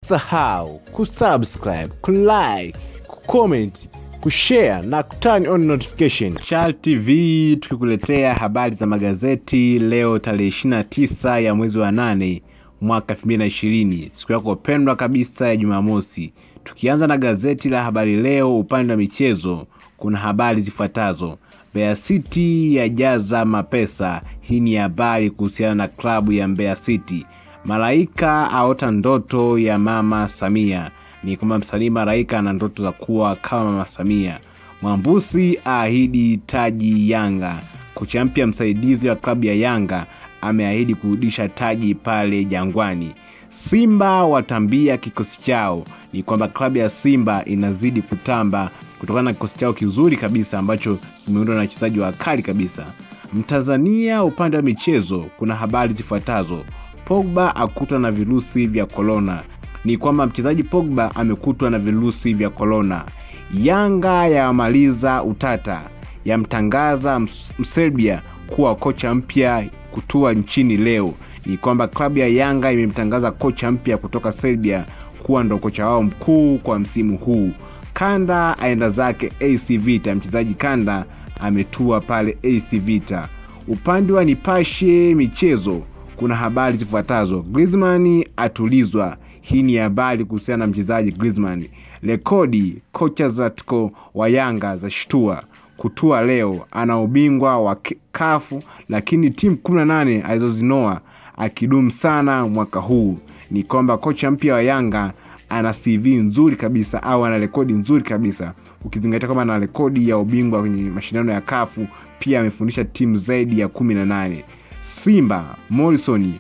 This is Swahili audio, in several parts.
usisahau kusubscribe kulike kucomment kushare na kuturn on notification Chal tv tukikuletea habari za magazeti leo tarehe 29 ya mwezi wa 8 mwaka 2020 siku yako pendwa kabisa ya jumamosi tukianza na gazeti la habari leo upande wa michezo kuna habari zifuatazo Mbeya City yajaza mapesa. Hii ni habari kuhusiana na klabu ya Mbeya City. Malaika aota ndoto ya mama Samia. Ni kwamba msanii Malaika ana ndoto za kuwa kama mama Samia. Mwambusi aahidi taji Yanga. Kocha mpya msaidizi wa klabu ya Yanga ameahidi kurudisha taji pale Jangwani. Simba watambia kikosi chao. Ni kwamba klabu ya Simba inazidi kutamba kutokana na kikosi chao kizuri kabisa ambacho kimeundwa na wachezaji wakali kabisa. Mtanzania upande wa michezo, kuna habari zifuatazo: Pogba akutwa na virusi vya korona. Ni kwamba mchezaji Pogba amekutwa na virusi vya korona. Yanga yamaliza utata, yamtangaza Mserbia kuwa kocha mpya kutua nchini leo. Ni kwamba klabu ya Yanga imemtangaza kocha mpya kutoka Serbia kuwa ndo kocha wao mkuu kwa msimu huu. Kanda aenda zake AC Vita. Mchezaji Kanda ametua pale AC Vita. Upande wa Nipashe michezo kuna habari zifuatazo: Griezmann atulizwa. Hii ni habari kuhusiana na mchezaji Griezmann. Rekodi kocha Zlatko wa Yanga za shtua kutua leo, ana ubingwa wa kafu lakini timu 18 alizozinoa akidumu sana mwaka huu. Ni kwamba kocha mpya wa Yanga ana CV nzuri kabisa au ana rekodi nzuri kabisa ukizingatia kwamba ana rekodi ya ubingwa kwenye mashindano ya kafu pia amefundisha timu zaidi ya kumi na nane simba morrison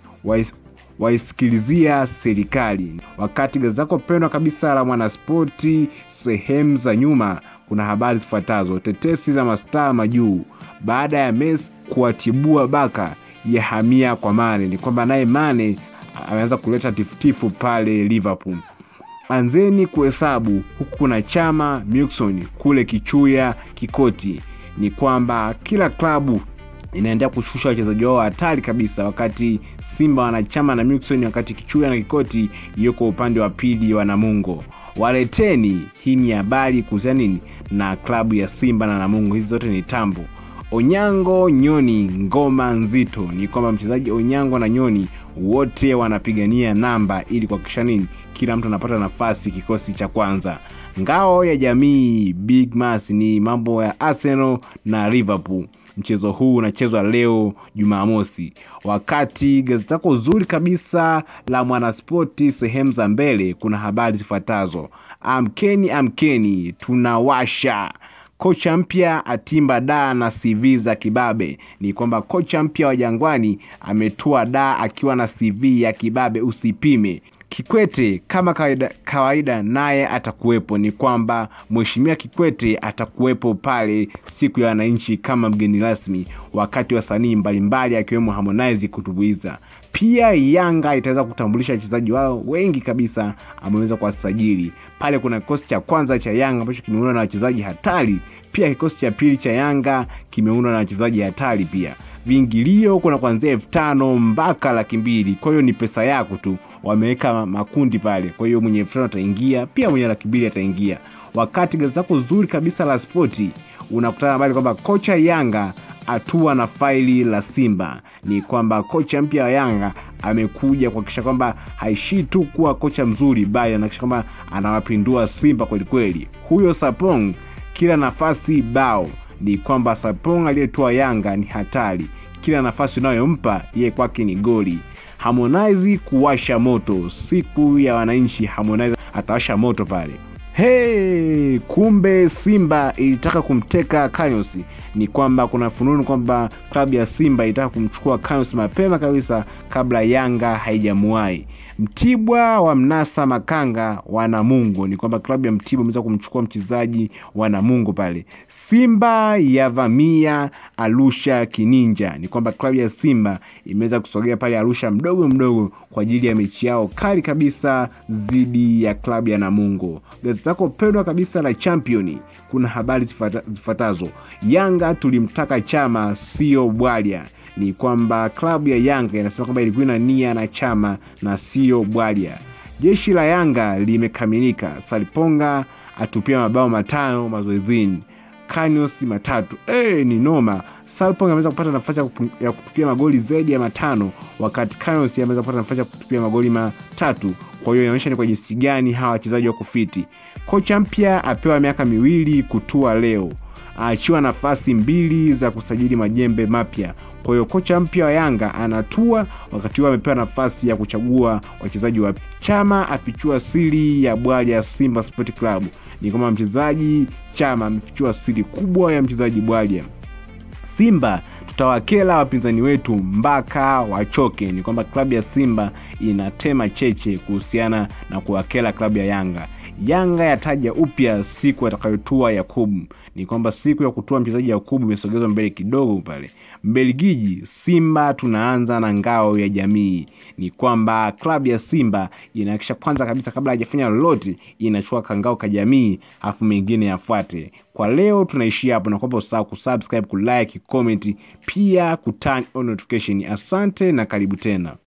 waisikilizia serikali wakati gazeti lako pendwa kabisa la mwanaspoti sehemu za nyuma kuna habari zifuatazo tetesi za mastaa majuu baada ya Messi kuwatibua baka ya hamia kwa mane ni kwamba naye mane ameanza kuleta tifutifu pale liverpool anzeni kuhesabu huku kuna chama Milson kule kichuya kikoti ni kwamba kila klabu inaendelea kushusha wachezaji wao hatari kabisa wakati simba wanachama na Milson wakati kichuya na kikoti iliyoko upande wa pili wa namungo waleteni hii ni habari kuhusiana nini na klabu ya simba na namungo hizi zote ni tambo onyango nyoni ngoma nzito ni kwamba mchezaji onyango na nyoni wote wanapigania namba ili kuhakikisha nini kila mtu anapata nafasi kikosi cha kwanza ngao ya jamii big mas ni mambo ya arsenal na liverpool mchezo huu unachezwa leo jumamosi wakati gazeti lako zuri kabisa la mwanaspoti sehemu za mbele kuna habari zifuatazo amkeni amkeni tunawasha kocha mpya atimba daa na cv za kibabe ni kwamba kocha mpya wa jangwani ametua daa akiwa na cv ya kibabe usipime kikwete kama kawaida, kawaida naye atakuwepo ni kwamba mheshimiwa kikwete atakuwepo pale siku ya wananchi kama mgeni rasmi wakati wasanii mbalimbali akiwemo harmonize kutumbuiza pia yanga itaweza kutambulisha wachezaji wao wengi kabisa ameweza kuwasajili pale kuna kikosi cha kwanza cha yanga ambacho kimeundwa na wachezaji hatari pia kikosi cha pili cha yanga kimeundwa na wachezaji hatari pia viingilio kuna kuanzia elfu tano mpaka laki mbili kwa hiyo ni pesa yako tu wameweka makundi pale kwa hiyo mwenye elfu tano ataingia pia mwenye laki mbili ataingia wakati gazeti lako zuri kabisa la spoti unakutana habari kwamba kocha yanga atua na faili la simba ni kwamba kocha mpya wa yanga amekuja kuhakikisha kwamba haishii tu kuwa kocha mzuri bali anahakikisha kwamba anawapindua simba kwelikweli huyo sapong kila nafasi bao ni kwamba sapong aliyetoa yanga ni hatari kila nafasi unayompa yeye kwake ni goli harmonize kuwasha moto siku ya wananchi harmonize atawasha moto pale hey, kumbe simba ilitaka kumteka kanyos ni kwamba kuna fununu kwamba klabu ya simba ilitaka kumchukua kanyos mapema kabisa kabla yanga haijamuwai mtibwa wa mnasa makanga wa namungo ni kwamba klabu ya mtibwa imeweza kumchukua mchezaji wa namungo pale simba yavamia arusha kininja ni kwamba klabu ya simba imeweza kusogea pale arusha mdogo mdogo kwa ajili ya mechi yao kali kabisa dhidi ya klabu ya namungo gazeti lako pendwa kabisa la championi kuna habari zifuatazo yanga tulimtaka chama sio bwalya ni kwamba klabu ya yanga inasema kwamba ilikuwa ina nia na chama na sio bwalya Jeshi la Yanga limekamilika. Saliponga atupia mabao matano mazoezini, Kanios matatu. E, ni noma. Salpong ameweza kupata nafasi ya kutupia magoli zaidi ya matano wakati Kanios ameweza kupata nafasi ya kutupia magoli matatu. Kwa hiyo inaonyesha ni kwa jinsi gani hawa wachezaji wako fiti. Kocha mpya apewa miaka miwili kutua leo, aachiwa nafasi mbili za kusajili majembe mapya. Kwa hiyo kocha mpya wa Yanga anatua, wakati huo amepewa nafasi ya kuchagua wachezaji wapya. Chama afichua siri ya bwali ya Simba Sport Club. Ni kwamba mchezaji Chama amefichua siri kubwa ya mchezaji Bwalya. Simba tutawakela wapinzani wetu mpaka wachoke. Ni kwamba klabu ya Simba inatema cheche kuhusiana na kuwakela klabu ya Yanga. Yanga yataja upya siku atakayotua Yakubu. Ni kwamba siku ya kutua mchezaji Yakubu imesogezwa mbele kidogo pale. Mbelgiji, Simba tunaanza na ngao ya jamii. Ni kwamba klabu ya Simba inahakikisha kwanza kabisa, kabla hajafanya lolote, inachukua kangao ka jamii, afu mengine yafuate. Kwa leo tunaishia hapo, na kwamba usahau kusubscribe, kulike, comment, pia kuturn on notification. Asante na karibu tena.